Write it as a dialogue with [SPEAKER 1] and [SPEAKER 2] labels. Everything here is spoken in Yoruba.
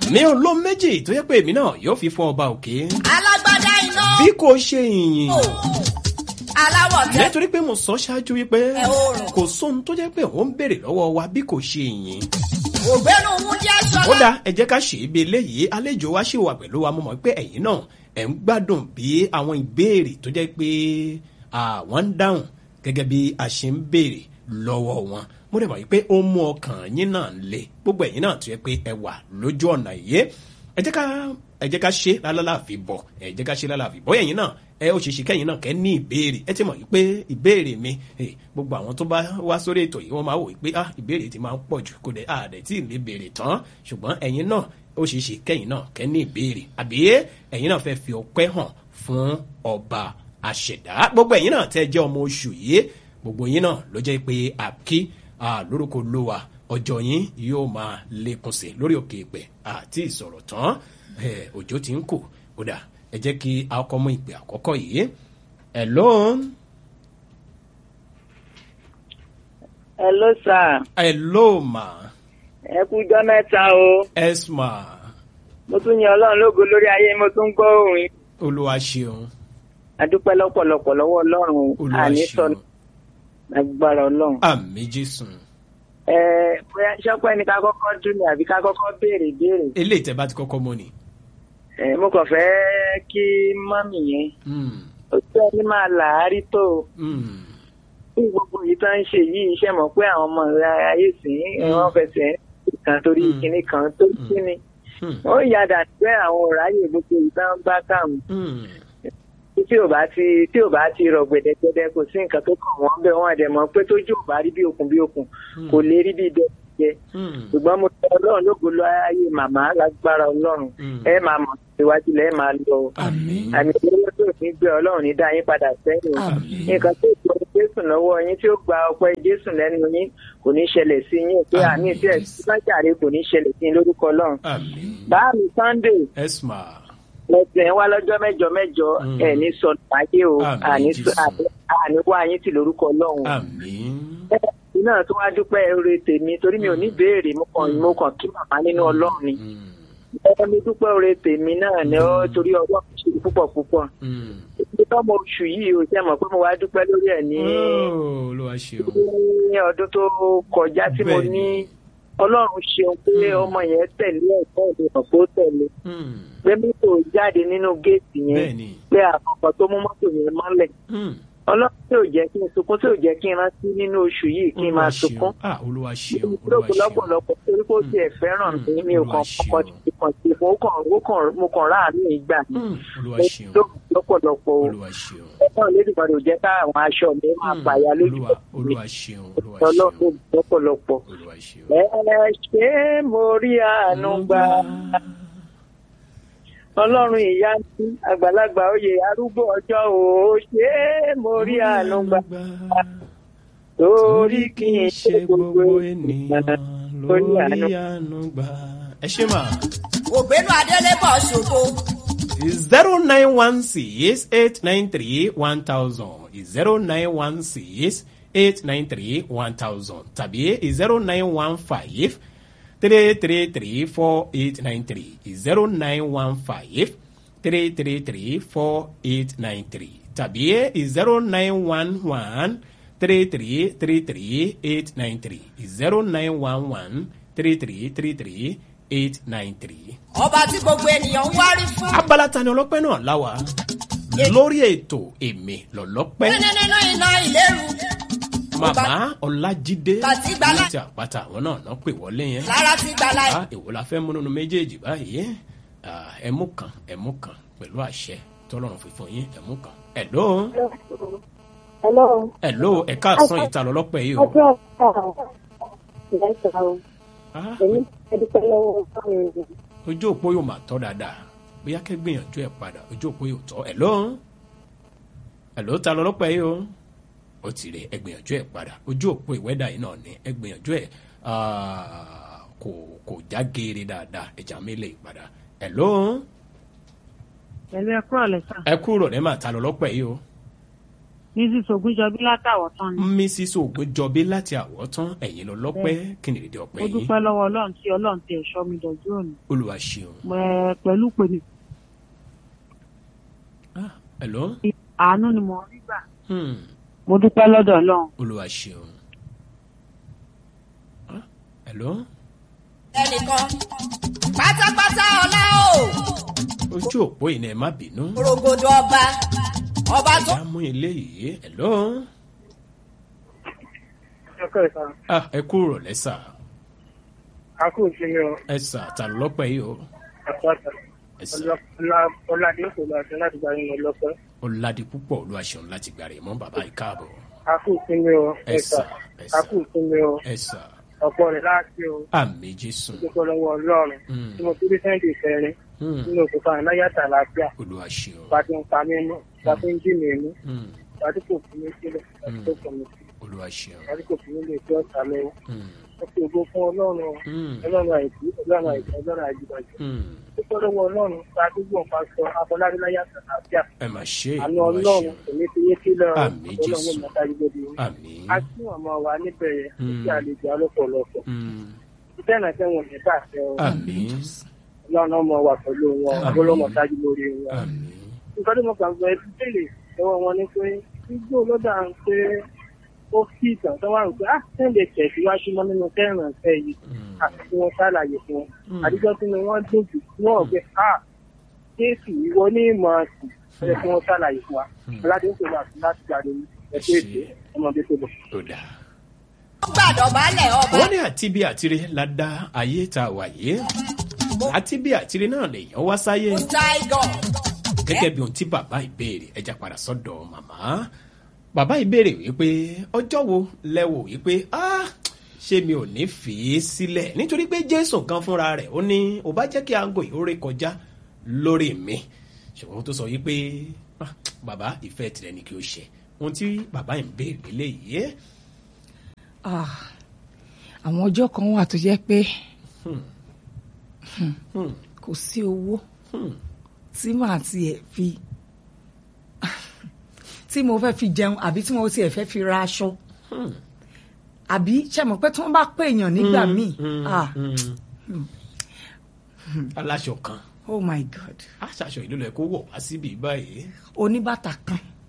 [SPEAKER 1] mi ò ló méjì tó yẹ pé èmi náà yóò fi fún ọba òkè
[SPEAKER 2] alágbádá iná
[SPEAKER 1] bí kò ṣe ìyìn
[SPEAKER 2] aláwọ̀ tẹ́
[SPEAKER 1] nítorí pé mo sọ ṣáájú wípé
[SPEAKER 2] Ẹ ó rùn.
[SPEAKER 1] kò sóhun tó jẹ́ pé òun ń béèrè lọ́wọ́ wa bí kò ṣe ìyìn
[SPEAKER 2] ògbénu wúndí
[SPEAKER 1] ó
[SPEAKER 2] aṣọlá
[SPEAKER 1] dáa ẹ jẹ́ ká ṣe é bí eléyìí àlejò wa ṣì wà pẹ̀lú wa mo mọ̀ pé ẹ̀yin náà ẹ̀ ń gbádùn bí àwọn ìbéèrè tó jẹ́ pé àwọn ń dáhùn gẹ́gẹ́ bí a ṣe ń béèrè lọ́wọ́ wọn mo dẹ̀ mọ̀ pé ó mú ọkàn yín náà le gbogbo ẹ̀yin náà tó yẹ pé ẹ wà lójú ọ̀nà yìí ẹ jẹ́ ká ẹ jẹ́ ká ṣe lálàáfíì bọ̀ ẹ jẹ́ ká ṣe lálàáfíì bọ̀ ẹ̀yin náà ẹ ó ṣe ṣe kẹ́yìn náà kẹ́ ní ìbéèrè ẹ ti mọ̀ yìí pé ìbéèrè mi eh, gbogbo àwọn tó bá wá sórí ètò yìí wọ́n máa wò yìí pé ah ìbéèrè ti máa ń pọ̀ jù kò dé àdẹ̀ tí ì lè béèrè tán ṣùgbọ́n ẹ̀yin náà ó ṣe ṣe kẹ́yìn náà kẹ́ ní ìbéèrè àbí ẹ̀yin náà fẹ́ fi ọpẹ́ hàn fún ọba àṣẹ̀dá gbogbo ẹ̀yin náà tẹ́ jẹ́ ọmọ oṣù yìí gbogbo yín náà ló jẹ́ pé àkí ah, lórúkọ lówà ọjọ́ yín yóò máa lékún sí lórí òkè ìpẹ́ àti ìsọ̀rọ̀ tán eh, òjò ti ń kù kódà ẹ jẹ́ kí a kọ́ mú ìpè àkọ́kọ́ yìí hello
[SPEAKER 3] Hello sir.
[SPEAKER 1] hello ma
[SPEAKER 3] Ẹ kú ijọ́ mẹ́ta o.
[SPEAKER 1] yes ma
[SPEAKER 3] Mo tún yan Ọlọ́run lógo lórí ayé mo tún gbọ́ òun.
[SPEAKER 1] olúwa ṣeun
[SPEAKER 3] Adúpẹ́ lọ́pọ̀lọpọ̀ lọ́wọ́ Ọlọ́run o.
[SPEAKER 1] olúwa
[SPEAKER 3] Àní
[SPEAKER 1] ṣeun
[SPEAKER 3] sọnù agbára Ọlọ́run.
[SPEAKER 1] àmì jésù
[SPEAKER 3] Ẹ bóyá ṣọ́pẹ́ ni ká kọ́kọ́ dún ni àbí ká kọ́kọ́ béèrè béèrè.
[SPEAKER 1] eléyìí tẹ́ bá ti kọ́kọ́ mọ̀ ni
[SPEAKER 3] Ẹ mo kàn fẹ́ kí mọ́mì yẹn.
[SPEAKER 1] Mm,
[SPEAKER 3] Ó jẹ́ ẹni máa làárí tó o.
[SPEAKER 1] mm,
[SPEAKER 3] Bí gbogbo yìí tó ń ṣe yìí iṣẹ́ mọ̀ pé àwọn ọmọ rẹ̀ ayé sìn ín wọ́n fẹsẹ̀ kan torí
[SPEAKER 1] Mm.
[SPEAKER 3] kinní kan tó kíni.
[SPEAKER 1] mm,
[SPEAKER 3] Ó yàdà pé àwọn òráyè gbogbo yìí tó ń bá kàmù.
[SPEAKER 1] mm.
[SPEAKER 3] tí ò bá ti tí ò bá ti rọ gbẹdẹgbẹdẹ kò sí nǹkan tó kàn wọ́n bẹ́ẹ̀ wọ́n àdẹ̀mọ́ pé tójú ò bá rí bí okùn bí okùn kò lè rí bí dẹ́gbẹ́
[SPEAKER 1] Mm,
[SPEAKER 3] ṣùgbọ́n mo tẹ ọlọ́run lógo lọ ayé màmá lágbára ọlọ́run
[SPEAKER 1] Mm.
[SPEAKER 3] ẹ máa mọ̀ síwájú lẹ́ẹ̀ máa lọ
[SPEAKER 1] àmín
[SPEAKER 3] àmì ìgbélé tó ní gbé ọlọ́run ní dá yín padà sẹ́yìn
[SPEAKER 1] Àmín.
[SPEAKER 3] nǹkan tó gbọ́ jésù lọ́wọ́ yín tí ó gba ọpẹ́ jésù lẹ́nu yín kò ní ṣẹlẹ̀ sí yín pé àní
[SPEAKER 1] Àmín.
[SPEAKER 3] tí ẹ̀ sílájàre kò ní ṣẹlẹ̀ sí yín lórúkọ ọlọ́run
[SPEAKER 1] àmín
[SPEAKER 3] báàmì sunday
[SPEAKER 1] yes ma
[SPEAKER 3] lẹ́sẹ̀ wá lọ́jọ́ mẹ́jọ mẹ́jọ
[SPEAKER 1] Mm.
[SPEAKER 3] ẹ̀ ní sọnù ayé o
[SPEAKER 1] Àmín,
[SPEAKER 3] àní
[SPEAKER 1] Jésù.
[SPEAKER 3] àní wá yín tì lórúkọ ọlọ́run.
[SPEAKER 1] àmín
[SPEAKER 3] ẹ̀ẹ́dì náà tó wá dúpẹ́ oore tèmi torí mi ò ní béèrè mo kàn mo kàn kí màmá nínú ọlọ́run ni.
[SPEAKER 1] Mm,
[SPEAKER 3] ẹ mi dúpẹ́ oore tèmi náà ni ó torí ọwọ́ mi ṣe púpọ̀ púpọ̀.
[SPEAKER 1] mm.
[SPEAKER 3] ibi tọ́mọ oṣù yìí o ṣe mọ̀ pé mo wá dúpẹ́ lórí ẹ̀ ní
[SPEAKER 1] Oh, olúwa ṣeun
[SPEAKER 3] ní ọdún tó kọjá tí mo
[SPEAKER 1] Bẹ́ẹ̀ni.
[SPEAKER 3] ní ọlọ́run ṣeun pé ọmọ yẹn tẹ̀lé ẹ̀kọ́ ìlú hàn pé ó tẹ̀lé
[SPEAKER 1] Mm,
[SPEAKER 3] pé mọ́tò jáde nínú géètì yẹn
[SPEAKER 1] bẹ́ẹ̀ni
[SPEAKER 3] pé àkọ́kọ́ tó mú mọ́tò yẹn mọ́lẹ̀
[SPEAKER 1] Mm,
[SPEAKER 3] ọlọ́run tí ò jẹ́ kí n sunkún tí ò jẹ́ kí n rántí nínú oṣù yìí kí n máa
[SPEAKER 1] olúwa
[SPEAKER 3] sunkún.
[SPEAKER 1] ṣeun ah olúwa ṣeun olúwa
[SPEAKER 3] lóko
[SPEAKER 1] ṣeun
[SPEAKER 3] lọ́pọ̀lọpọ̀ torí kó tiẹ̀ fẹ́ràn
[SPEAKER 1] Mm.
[SPEAKER 3] mi mi ò kàn
[SPEAKER 1] Olúwa
[SPEAKER 3] kọ́kọ́
[SPEAKER 1] ṣeun.
[SPEAKER 3] ti kàn sí fún ó kàn ó kàn mo kàn ráàánú ìgbà
[SPEAKER 1] Mm, olúwa ṣeun
[SPEAKER 3] lóko lọ́pọ̀lọpọ̀ o
[SPEAKER 1] olúwa ṣeun
[SPEAKER 3] ẹ̀fọn lédìgbàdò jẹ́ ká àwọn aṣọ mi máa
[SPEAKER 1] Mm,
[SPEAKER 3] pààyà lójú
[SPEAKER 1] olúwa olúwa ṣeun olúwa ṣeun
[SPEAKER 3] ọlọ́run lọ́pọ̀lọpọ̀.
[SPEAKER 1] olúwa ṣeun.
[SPEAKER 3] ẹ ṣé mo rí àánú gbà ọlọ́run ìyá mi àgbàlagbà oyè arúgbó ọjọ́ o ṣé mo rí àánú gbà torí kì í ṣe gbogbo ènìyàn lórí àánú.
[SPEAKER 1] àánú gbà. ẹ ṣe mà.
[SPEAKER 2] ògbénu adélébọ̀ ṣògo
[SPEAKER 1] zero nine one six eight nine three one thousand zero nine one six eight nine three one thousand tàbí zero nine one five three three three four eight nine three zero nine one five three three three four eight nine three tàbí zero nine one one three three three three eight nine three zero nine one one three three three three eight nine three
[SPEAKER 2] ọba tí gbogbo ènìyàn ń wárí fún
[SPEAKER 1] abala tani ọlọ́pẹ́ náà láwa lórí ètò èmi lọ́lọ́pẹ́
[SPEAKER 2] nínú nínú iná ìléru
[SPEAKER 1] màmá ọlájídé
[SPEAKER 2] Tàtí gbala-
[SPEAKER 1] láti àpáta àwọn náà náà pè wọlé yẹn
[SPEAKER 2] lára ti gbala
[SPEAKER 1] Ah, èwo la fẹ́ mú nínú méjèèjì báyìí Ah, ẹmú kan ẹmú kan pẹ̀lú àṣẹ tọ́lọ́run fífún yín ẹmú kan ẹ̀ló
[SPEAKER 4] Hello.
[SPEAKER 1] ẹ̀ló ẹ̀ka àsán ìta lọ́lọ́pẹ́ yìí o
[SPEAKER 4] Ọjọ́ ọ̀sán. Ìyá o.
[SPEAKER 1] Ah,
[SPEAKER 4] Èmi ẹ dúpẹ́ lọ́wọ́ ọ̀sán mi.
[SPEAKER 1] ojú òpó yóò máa tọ́ dáadáa bóyá kẹ́ gbìyànjú ẹ̀ padà ojú òpó yóò tọ́ ẹ̀ló ẹ̀ló ta lọ́lọ́pẹ́ yìí o ó ti rè ẹ gbìyànjú ẹ̀ padà ojú òpó ìwẹ́dà yìí náà ni ẹ gbìyànjú ẹ̀ ah, kò kò já geere dáadáa ẹ̀já mi lè padà ẹ̀ló
[SPEAKER 5] pẹ̀lú ẹkú ọ̀lẹ́ sà
[SPEAKER 1] ẹ kúrò ní màá ta lọ́lọ́pẹ́ yìí o
[SPEAKER 5] mrs ogunjọbí látàwọ̀ tán ni
[SPEAKER 1] mrs ogunjọbí láti àwọ̀tán ẹ̀yin lọ lọ́pẹ́ kí ni ìdí ọpẹ́
[SPEAKER 5] mo
[SPEAKER 1] yín
[SPEAKER 5] dúpẹ́ lọ́wọ́ ọlọ́run tí ọlọ́run ti ẹ̀ṣọ́ mi dọ̀jú òní
[SPEAKER 1] olúwa ṣeun
[SPEAKER 5] Mo- pẹ̀lú pèmí
[SPEAKER 1] Ah, hello
[SPEAKER 5] àánú ni mo rí gbà
[SPEAKER 1] hmm.
[SPEAKER 5] mo dúpẹ́ lọ́dọ̀ ọlọ́run
[SPEAKER 1] olúwa ṣeun Ah, hello
[SPEAKER 2] ẹnìkan pátápátá ọlá o
[SPEAKER 1] ojú òpó yìí ni ẹ má bínú
[SPEAKER 2] orogodo ọba ọba tó
[SPEAKER 1] ìyá mú ilé yìí hello
[SPEAKER 3] ọkọ ìta
[SPEAKER 1] ah, ẹ kúrò lẹ́sà
[SPEAKER 3] akú ìsinmi ọ
[SPEAKER 1] ẹ̀sà ta ló lọ́pẹ́ yìí o
[SPEAKER 3] àpáta
[SPEAKER 1] ẹ̀sà
[SPEAKER 3] ọládé kò lọ àti láti gba yín lọpẹ
[SPEAKER 1] ọ̀làdì púpọ̀ olúwa ṣeun láti gbàrè mọ́ bàbá yìí káàbọ̀
[SPEAKER 3] akú ìsinmi ọ
[SPEAKER 1] ẹ̀sà ẹ̀sà
[SPEAKER 3] akú ìsinmi ọ
[SPEAKER 1] ẹ̀sà
[SPEAKER 3] ọ̀pọ̀ rẹ̀ láti o
[SPEAKER 1] àmì jésù
[SPEAKER 3] dúpẹ́ lọ́wọ́ ọlọ́run
[SPEAKER 1] Hmm.
[SPEAKER 3] tí mo fi rí sẹ́ńtì kẹrin
[SPEAKER 1] Hmm.
[SPEAKER 3] nínú oṣù kan láyàtà láàbíà
[SPEAKER 1] olúwa ṣeun
[SPEAKER 3] bá ti ń pa mí mú bá ti ń jí mi mú
[SPEAKER 1] Hmm.
[SPEAKER 3] bá ti kò fi mí sílẹ̀ bá ti kò fún mi sí
[SPEAKER 1] olúwa ṣeun
[SPEAKER 3] bá ti kò fi mí lè fi ọ̀tá lọ́wọ́
[SPEAKER 1] Hmm.
[SPEAKER 3] ó fi ògo fún ọlọ́run o.
[SPEAKER 1] Hmm.
[SPEAKER 3] ọlọ́run àìkú ọlọ́run àìkú ọlọ́run àìjìbàjẹ́
[SPEAKER 1] Hmm.
[SPEAKER 3] dúpẹ́ lọ́wọ́ ọlọ́run bá ti gbọ̀n pa sọ abọ́ládé láyàtà láàbíà
[SPEAKER 1] ẹ mà ṣe
[SPEAKER 3] àánú
[SPEAKER 1] olúwa
[SPEAKER 3] ọlọ́run
[SPEAKER 1] ṣeun
[SPEAKER 3] kò ní fi yé sílẹ̀
[SPEAKER 1] Àmín,
[SPEAKER 3] ọlọ́run
[SPEAKER 1] Jésù.
[SPEAKER 3] yóò máa dájú lórí yín.
[SPEAKER 1] àmì
[SPEAKER 3] a tún ọmọ wa níbẹ̀ yẹn
[SPEAKER 1] Hmm.
[SPEAKER 3] kí àlejò alọ́pọ̀lọpọ̀
[SPEAKER 1] Hmm.
[SPEAKER 3] iṣẹ́ náà tẹ̀wọ̀n ní bàtẹ́ o
[SPEAKER 1] àmì
[SPEAKER 3] ọlọ́run ọmọ wa pẹ̀lú wọn
[SPEAKER 1] Àmín.
[SPEAKER 3] abọ́lọ́mọ dájú lórí wọn.
[SPEAKER 1] àmì
[SPEAKER 3] nǹkan tí mo kàn gbọ́ ẹbí tẹ́lẹ̀ lọ́wọ́ wọn ni pé igbó lọ́dà ń pé ó fi ìtàn tó wà ń pé ah sẹ́ǹdẹ̀ tẹ̀síwájú mọ́ nínú kẹrìnà fẹ́ yìí àti tí wọ́n ṣàlàyé fún wọn. àdìjọ́ tí wọ́n dùn jù wọ́n ò pé ah jésù ìwọ ní ìmọ̀ ọ̀sìn ẹ̀ tí wọ́n ṣàlàyé fún wa. ọ̀làdé ń pèlú àti láti gbàdé ẹ̀kọ́ ètò ọmọdé tó bọ̀.
[SPEAKER 1] tó dáa.
[SPEAKER 2] gbàdọ̀bálẹ̀ ọba
[SPEAKER 1] wọ́n ní àti bí àtire la dá ayé tá a wà yìí àti bí àtire náà lèèyàn wá sáyé
[SPEAKER 2] tiger
[SPEAKER 1] gẹ́gẹ́ bí ohun tí bàbá ìbéèrè ẹja padà sọ́dọ̀ màmá bàbá ìbéèrè wípé ọjọ́ wo lẹ́wò wípé ah ṣé mi ò ní fi í sílẹ̀ nítorí pé jésù kan fúnra rẹ̀ ó ní ò bá jẹ́ kí aago yìí ó ré kọjá lórí mi ṣùgbọ́n ó tó sọ wípé ah, bàbá ìfẹ́ tirẹ̀ ni kí o ṣe ohun tí bàbá yìí ń béèrè léyìí
[SPEAKER 6] Ah, àwọn ọjọ́ kan wà tó jẹ́ pé
[SPEAKER 1] Hmm.
[SPEAKER 6] kò sí owó
[SPEAKER 1] Hmm.
[SPEAKER 6] tí màá tiẹ̀ fi tí mo fẹ́ fi jẹun àbí tí mo tiẹ̀ fẹ́ fi ra aṣọ
[SPEAKER 1] Hmm.
[SPEAKER 6] àbí ṣe mọ̀ pé tí wọ́n bá pè èèyàn nígbà míì
[SPEAKER 1] Hmm.
[SPEAKER 6] ah
[SPEAKER 1] Hmm. aláṣọ kan
[SPEAKER 6] oh my god
[SPEAKER 1] aṣaṣọ ìlú lẹ kó wọ̀ wá síbi báyìí
[SPEAKER 6] oníbàtà kan